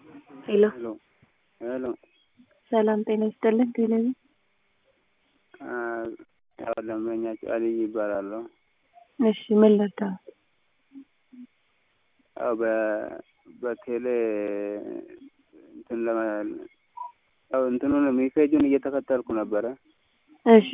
ሄሎ ሄሎ ሄሎ ሰላም ጤና ይስጥልን። ቴሌቪ ያው ደንበኛቸው አልይ ይባላለሁ። እሺ ምን ልርዳዎት? ያው በ በቴሌ እንትን ለመ ያው እንትኑን ሜሴጁን እየተከተልኩ ነበረ። እሺ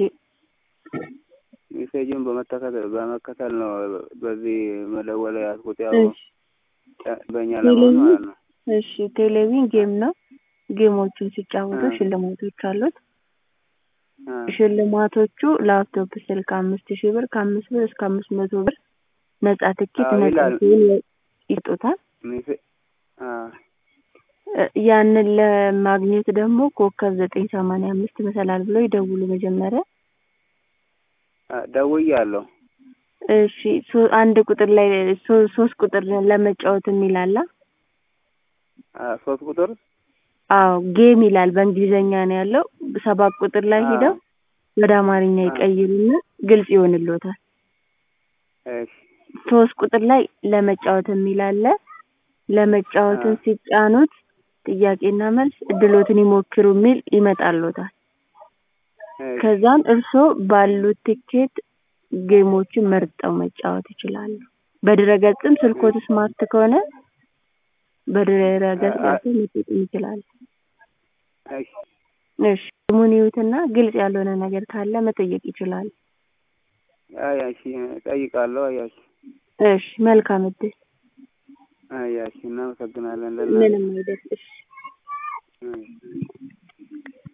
ሜሴጁን በመተከተል በመከተል ነው በዚህ መደወል ያልኩት ያው እሺ በእኛ ለመሆን ማለት ነው። እሺ ቴሌቪዥን ጌም ነው። ጌሞቹን ሲጫወቱ አ። ሽልማቶች አሉት። አ፣ ሽልማቶቹ ላፕቶፕ ስልክ አምስት ሺህ ብር ከአምስት ብር እስከ አምስት መቶ ብር ነጻ ትኬት አዎ ነጻ ይላል። ሲሆን ይጡታል። ሜሴ አ፣ እ ያንን ለማግኘት ደግሞ ኮከብ ዘጠኝ ሰማንያ አምስት መሰላል ብለው ይደውሉ መጀመሪያ። አ፣ ደውያለሁ። እሺ ሶ- አንድ ቁጥር ላይ ሶ- ሶስት ቁጥር ለመጫወት የሚል አለ። አ፣ ሶስት ቁጥር አዎ ጌም ይላል በእንግሊዘኛ ነው ያለው። ሰባት ቁጥር ላይ አ፣ ሄደው ወደ አማርኛ አ፣ ይቀይሩና ግልጽ ይሆንልዎታል። እሺ ሶስት ቁጥር ላይ ለመጫወት የሚል አለ። አ፣ ለመጫወትን ሲጫኑት ጥያቄና መልስ እድሎትን ይሞክሩ የሚል ይመጣልዎታል። እሺ ከዛም እርስዎ ባሉት ትኬት ጌሞችን መርጠው መጫወት ይችላሉ። በድረገጽም ስልክዎት እሺ ስማርት ከሆነ አ፣ በድረገጽ አ፣ ገብተው መጠቀም ይችላሉ። እሺ እሺ ስሙን ይዩትና ግልጽ ያልሆነ ነገር ካለ መጠየቅ ይችላሉ። አይ እሺ እጠይቃለሁ። አይ እሺ እሺ መልካም እድል። አይ እሺ እናመሰግናለን ለእናንተ ምንም አይደል። እሺ እሺ